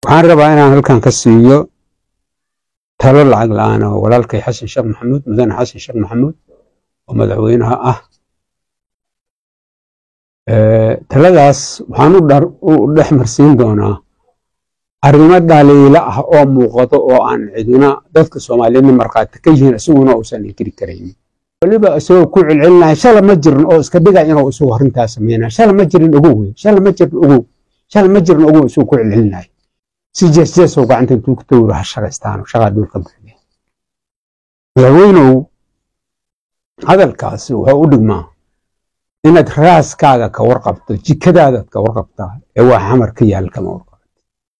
waxaan rabaa inaan halkan ka siiyo talo lacag la-aan oo walaalkay xasan sheekh maxamuud mudane xasan sheekh maxamuud oo madaxweynaha ah taladaas waxaan u dhex marsiin doonaa arrimo dhaliilo ah oo muuqato oo aan cidina dadka soomaaliyeedna markhaati ka yihiin isaguna uusan inkiri karaynin weliba isagoo ku celcelinahay shala ma jirin oo iska dhiga inuu isagu arrintaas sameynaya shala ma jirin ogow wey shala ma jirin ogow shala ma jirin ogow isagoo ku celcelinahay si jeesjeesow gacanta intuu ku tawiro ha shaqaystaano shaqaa dhulka buuxde madaxweynow hadalkaasi wuxuu u dhigmaa inaad raaskaaga ka warqabto jikadaadaad ka warqabtaa ee waa xamar ka yaal kama warqabto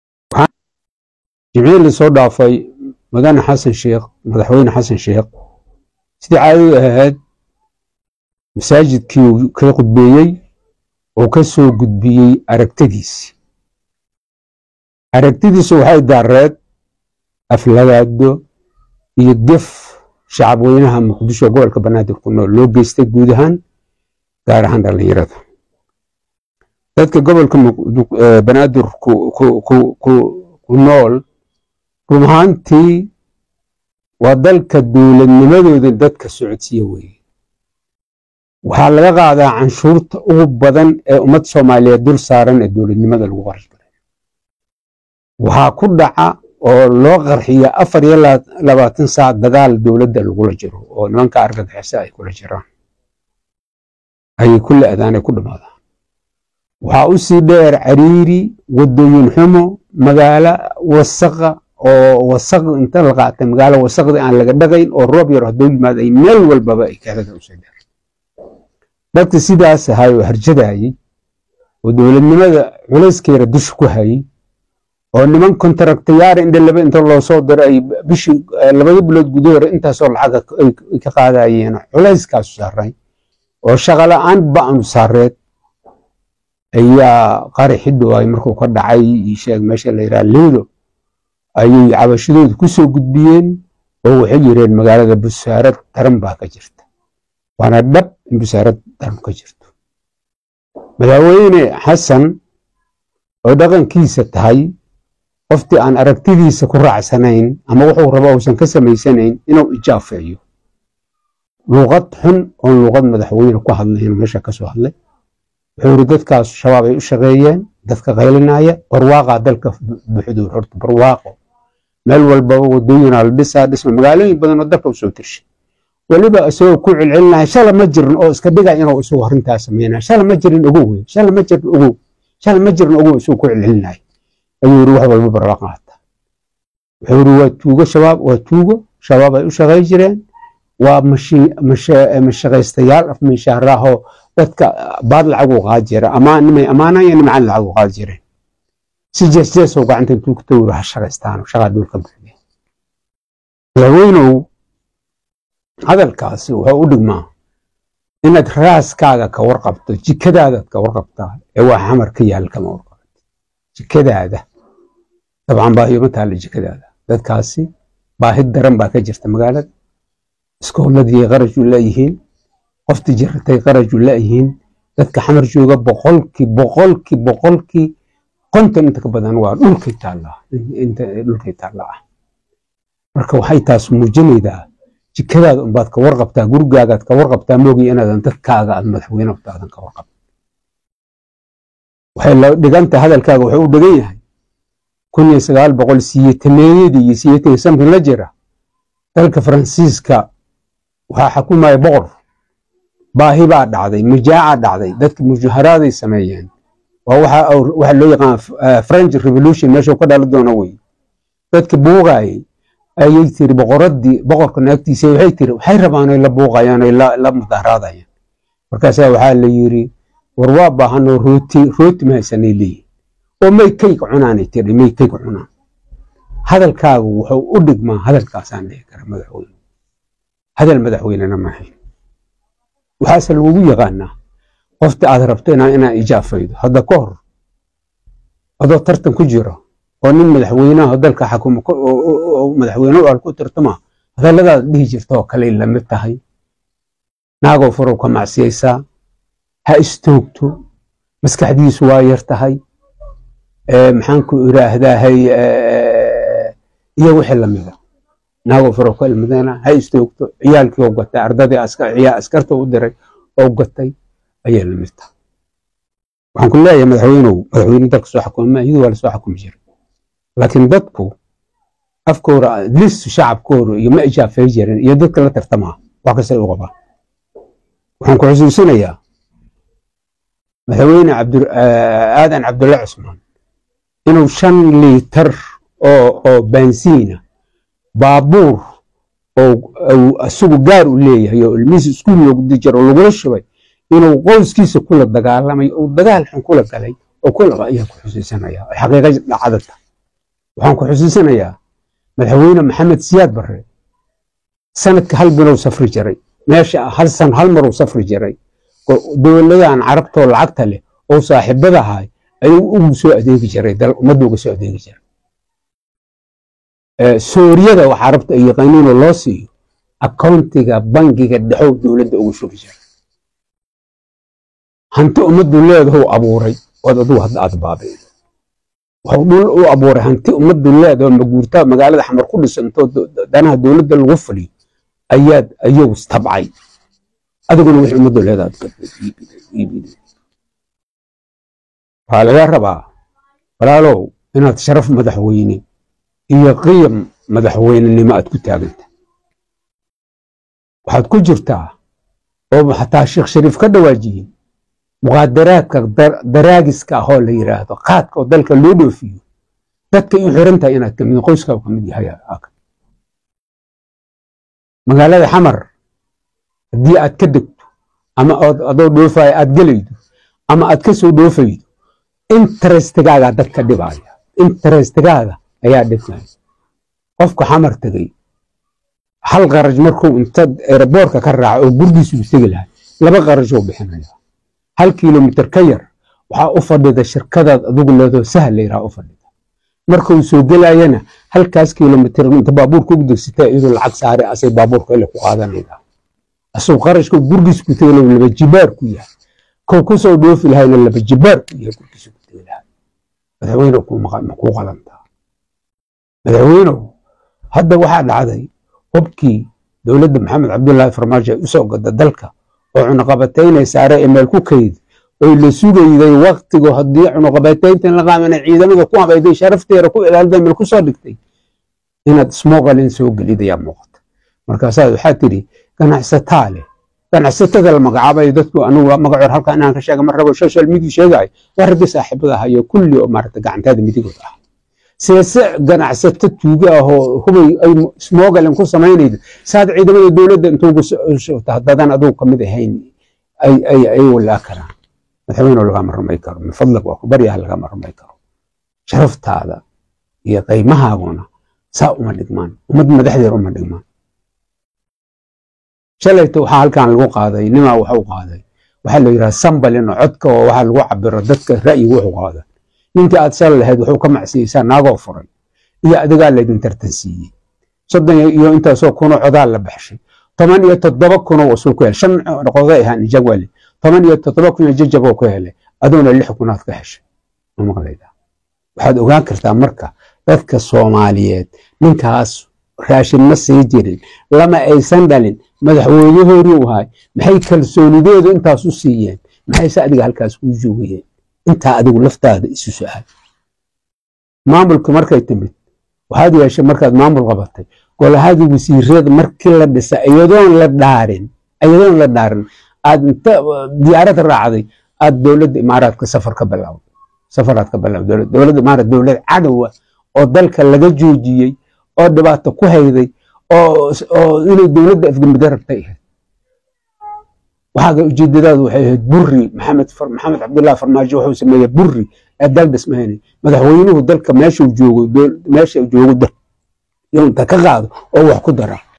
jimcihii lasoo dhaafay mudane xasan sheekh madaxweyne xasan sheekh sidii caadadu ahayd masaajidkii uu ka khudbeeyey oo ka soo gudbiyey aragtadiisi aragtidiisu waxay daareed aflagaado iyo gef shacabweynaha muqdisho gobolka banaadir ku nool loo geystay guud ahaan gaar ahaan dhallinyarada dadka gobolka banaadir ku nool run ahaantii waa dalka dowladnimadooda dadka socodsiya weeye waxaa laga qaadaa canshuurta ugu badan ee ummad soomaaliyeed dul saaran ee dowladnimada lagu qarash galay waxaa ku dhaca oo loo qarxiya afar iyo labaatan saac dagaal dowladda lagula jiro oo nimanka argagixisa ay kula jiraan ayay ku la-daan ay ku dhamaadaan waxaa u sii dheer cariiri wadooyin xumo magaalo wasaqa oo wasaq inta la qaatay magaalo wasaqda aan laga dhagayn oo roob yar hadduu yimaado ay meel walbaba ay kaalada usii dheer dadka sidaas ahay oo harjadaayey oo dowladnimada culayskeera dusha ku hayey oo niman kontraktayaar indhe laba inta loo soo diro ay bishii labada bilood gudahoore intaasoo lacaga ay ka qaadayeen culayskaasu saaray oo shaqala-aan ba-anu saareed ayaa qari xidhowaay markuu ka dhacay sheeg meesha la yidhaha liido ayay cabashadooda ku soo gudbiyeen oo waxay yireen magaalada busaarad daran baa ka jirta waana dhab in busaarad daran ka jirto madaxweyne xasan oo dhaqankiisa tahay qoftii aan aragtidiisa ku raacsanayn ama wuxuu rabo uusan ka samaysanayn inuu ijaafeeyo luuqad xun oon luuqad madaxweyne ku hadlayn meesha ka soo hadlay wuxuu yidhi dadkaas shabaab ay u shaqeeyeen dadka qaylinaya barwaaqaa dalka buxduur horta barwaaqo meel walbaba wadooyinaa la dhisaa dhisma magaalooyin badan oo dalka usoo tirshay weliba isagoo ku celcelinahay shala ma jirin oo iska dhiga inuu isagu arrintaas sameynaya shala ma jirin ogow wey shala ma jirin ogow shala ma jirin ogow isagoo ku celcelinahay ayuu yidhi wax walba barwaaqo hata wuxuu yidhi waa tuugo shabaab waa tuugo shabaab ay u shaqey jireen waa mashaqaystayaal afminshaaraahoo dadka baad lacag u qaad jira nimay ammaanaya nimcan lacag u qaad jireen si jeesjeesow gacanta intuu ku tawiro ha shaqaystaano shaqaa dhulka buuxde madaxweynow hadalkaasi wuxuu u dhigmaa inaad raaskaaga ka warqabto jikadaadaad ka warqabtaa ee waa xamar ka yaal kama warqabto jikadaada dabcan baahiyo ma taalla jikadaada dadkaasi baahi daran baa ka jirta magaalada iskooladii qaraju leeyihiin qoftii jiratay qaraju leeyihiin dadka xamar jooga boqolkii boqolkii boqolkii konton inta ka badan waa dhulkay taallaa inta dhulkay taalla ah marka waxay taas muujinaydaa jikadaada unbaad ka warqabtaa gurigaagaad ka warqabtaa moogiya inaadan dadkaaga aad madaxweyne utaadan ka warqab waxay la dhiganta hadalkaaga wuxuu u dhigan yahay kun iyo sagaal boqol siyeetameeyadii iyo siyeetan samkin la jira dalka faransiiska waxaa xukumaya boqor baahi baa dhacday mujaaca dhacday dadka mujaharaaday sameeyeen waa waxa loo yaqaan french revolution meeshuu ka dhali doono wey dadka buuqaayay ayay tiri boqoradii boqorka naagtiisa waxay tiri waxay rabaan oy la buuqayaan oy la mudaharaadayaan markaasaa waxaa la yiri war waa baahanoo rooti rooti ma haysanay leeyihin oo may kayg cunaanay tiri may kayg cunaan hadalkaagu wuxuu u dhigmaa hadalkaasaan dhihi kara madaxweyne hadal madaxweynena maahayn waxaase lagugu yaqaanaa qofta aad rabto inaa ijaafaydo hadda ka hor adoo tartan ku jiro oo nin madaxweynaha dalka xakuma madaxweyne al ku tartama hadalladaad dhihi jirta oo kale lamid tahay naagoo furow ka macsiyaysaa ha istoogto maskaxdiisu waa yar tahay maxaanku iraahdahay iyo wixii lamida naagoo faro ka ilmadana ha istoogto ciyaalkii oo gatay ardadii askarta u diray oo gatay ayay lamid tahay waxaan ku leeyahay madaxweynow madaxweyne dalka soo xukuma iyadu waa lasoo xukumi jiray laakiin dadku afkooda lis shacabkooda iyo ma ijaafay jirin iyo dadka la tartamaa wax kasta u qabaan waxaan ku xusuusinayaa madaxweyne aadan cabdulla cusmaan inuu shan liitar oo baansiina baabuur oo isagu gaar u leeyahay oo ilmihiisa iskuul loogu dijiro lagula shubay inuu qoyskiisa kula dagaalamay oo dagaal xun kula galay oo kulaba ayaan ku xusuusanaya oo xaqiiqa dhacdata waxaan ku xusuusanayaa madaxweyne maxamed siyaad barre sanadka hal bilow safri jiray meesha hal san hal maruu safri jiray dowladahan carabtoo lacagta leh oo saaxiibadahay ayuu ugu soo adeegi jiray dal ummadda uga soo adeegi jiray sooriyada wax carabta ay yaqaaniinoo loo siiyo akoontiga bangiga dhexow dowladda ugu shubi jiray hanti ummaddu leedahow abuuray ood adugu hadda aad baabi'ido wuxuu dhul u abuuray hanti ummaddu leedaho maguurtaa magaalada xamar ku dhisantoo danaha dowladda lagu fuliyo ayaad ayagu istabcay adiguna wixii ummaddu leedaha waxaa laga rabaa walaalow inaad sharaf madaxweyne iyo qiyam madaxweynenimo aad ku taaganta waxaad ku jirtaa oo xataa sheekh shariif ka dhawaajiyey muqaadaraadka daraagiska ahoo la yidhaahdo qaadka oo dalka loo dhoofiyo dadkay u xiran tahay inaad kamid qoyska ka mid yahay magaalada xamar haddii aad ka degto ama adoo dhoofayo aad gelaydo ama aad ka soo dhoofaydo interestigaagaa dadka dhibaya interestigaaga ayaa dhibaya qofka xamar tegey hal qaraj markuu inta eraboorka ka raaco oo gurgiisu u tegi lahay laba qarajoo bixinaya hal kilomitir ka yar waxaa u fadhida shirkadaad adugu leedoo sahal layidhaha u fadhida markuu soo gelayana halkaas kilomitir inta baabuurka ugu degsata iyadoo lacag saare asay baabuurka ile ku qaadanayda asuu qarashka gurgiis ku tegay laba jibaar ku yahay kow ku soo dhoofi lahayna laba jibaar ku yahay gurgiisa ku tegi lahay madaxweyne makuu qalantaa madaxweynow hadda waxaa dhacday hubkii dowladda maxamed cabdullaahi farmaajo ay u soo gada dalka oo cunuqabataynay saare ee meel ku kayd oy la sugayday waktigu haddii cunuqabatayntan la qaamana ciidamada ku habayday sharafteeda ku ilaalida meel ku soo dhigtay inaad smogalin soo gelidayaa muuqata markaasaad waxaa tidhi ganacsataa leh ganacsatada la magacaabay dadku anugu magacoor halkaa inaan ka sheega mar rabo social media sheegaayo waa raggii saaxiibada ahayo kulli oo maarata gacantaada midigood ah seese ganacsato tuuga ah oo hubay ay smogalin ku samaynaydo saad ciidamada dowladda intuugu shota haddadan adugu kamid ahayn ay walaa karaan madaxweyne lagama rumay karo min fadlag waa ku baryaha lagama rumay karo sharaftaada iyo qaymahaaguna saa uma dhigmaan ummad madaxdeeda uma dhigmaan shalayta waxaa halkan lagu qaaday nimaa waxu qaaday waxaa la yidhaha sambalin oo codka oo waxaa lagu cabiro dadka ra'yiga wuxuu qaada ninkii aad sal lahayd wuxuu ka macsiyeysaa naagoo furay iyo adigaa laydin tartansiiyey soddon iyo intaasoo kunoo codaa la baxshay toban iyo toddoba kunoo wasul ku helay shan qoday ahaan jagwali toban iyo toddoba kun iyo jajaboo ku helay adoona lix kunaad ka heshay ma maqlayda waxaad ogaan kartaa marka dadka soomaaliyeed ninkaas raashin ma sii jirin lama aysan dhalin madaxweynahoodii u ahay maxay kalsoonideedu intaas u siiyeen maxayse adiga halkaas kuu joogayeen intaa adigu laftaada isu su-aal maamulka markay timid waxaad yeeshay markaad maamul qabatay golahadii wasiirada markii la dhisa iyadoon la dhaarin iyadoon la dhaarin aad inta diyaarad raacday aad dowladda imaaraadka safar ka bilowday safaraad ka bilowday dowladda imaaraad dowlad cadowa oo dalka laga joojiyey oo dhibaato ku hayday oo inay dowladda afgambida rabtay ahayd waxaaga ujeedadaadu waxay ahayd burri maxamed maxamed cabdullahi farmaajo wuxuu sameeyey burri ee dal dhismayna madaxweynuhu dalka meeshuu joogo meesha joogo dal inta ka qaado oo wax ku dara